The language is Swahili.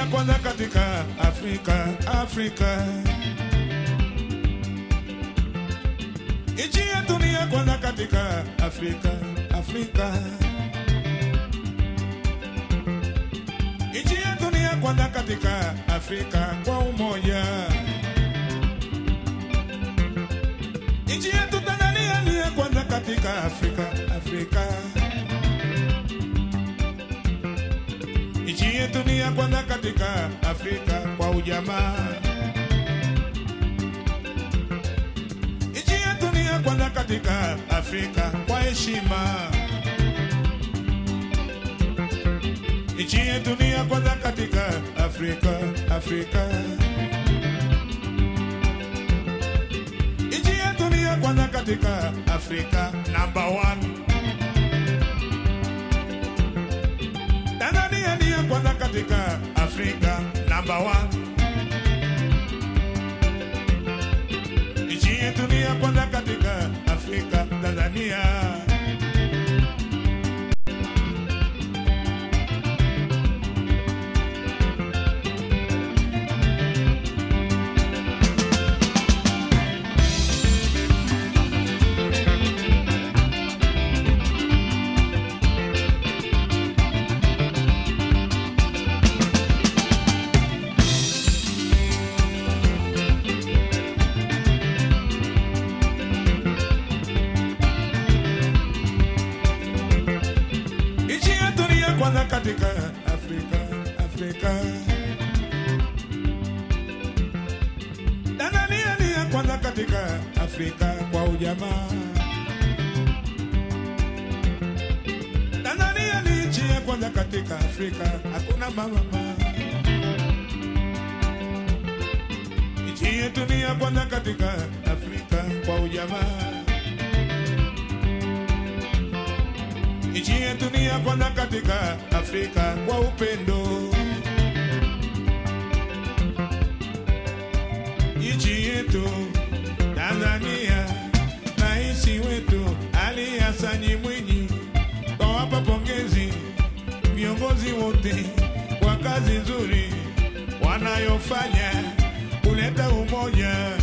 ya kwanza katika Afrika, Afrika. Nchi yetu ni ya kwanza katika Afrika, Afrika. Nchi yetu ni ya kwanza katika Afrika kwa umoja. Nchi yetu Tanzania ni ya kwanza katika Afrika, Afrika. Nchi yetu ni ya kwanza katika Afrika kwa ujamaa. Nchi yetu ni ya kwanza katika Afrika kwa heshima. Nchi yetu ni ya kwanza katika Afrika, Afrika. Nchi yetu ni ya kwanza katika Afrika, number one. Tanzania ni ya kwanza katika Afrika, number one. Nchi yetu ni ya kwanza katika Afrika, Tanzania. Nchi yetu ni ya kwanza katika Afrika, Afrika. Tanzania ni ya kwanza katika Afrika kwa ujamaa. Tanzania ni nchi ya kwanza katika Afrika, hakuna mama. Nchi yetu ni ya kwanza katika Afrika kwa ujamaa. Nchi yetu ni ya kwanza katika Afrika kwa upendo. Nchi yetu Tanzania, rais wetu Ali Hassan Mwinyi, twawapa pongezi viongozi wote kwa kazi nzuri wanayofanya kuleta umoja